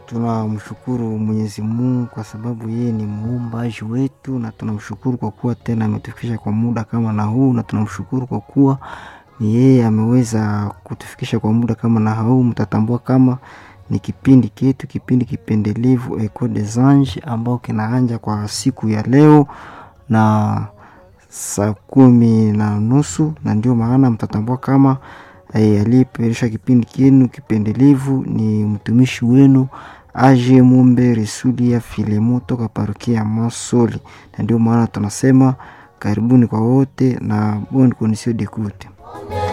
tunamshukuru Mwenyezi Mungu kwa sababu yeye ni muumbaji wetu, na tunamshukuru kwa kuwa tena ametufikisha kwa muda kama na huu, na tunamshukuru kwa kuwa ni yeye ameweza kutufikisha kwa muda kama na huu. Mtatambua kama ni kipindi ketu, kipindi kipendelevu Echo des Anges ambao kinaanja kwa siku ya leo na saa kumi na nusu, na ndio maana mtatambua kama eh, aliyeperisha kipindi kenu kipendelevu ni mtumishi wenu Aje Mumbe Resulia Filemo toka parokia ya Masoli, na ndio maana tunasema karibuni kwa wote na bonne condition d'écoute.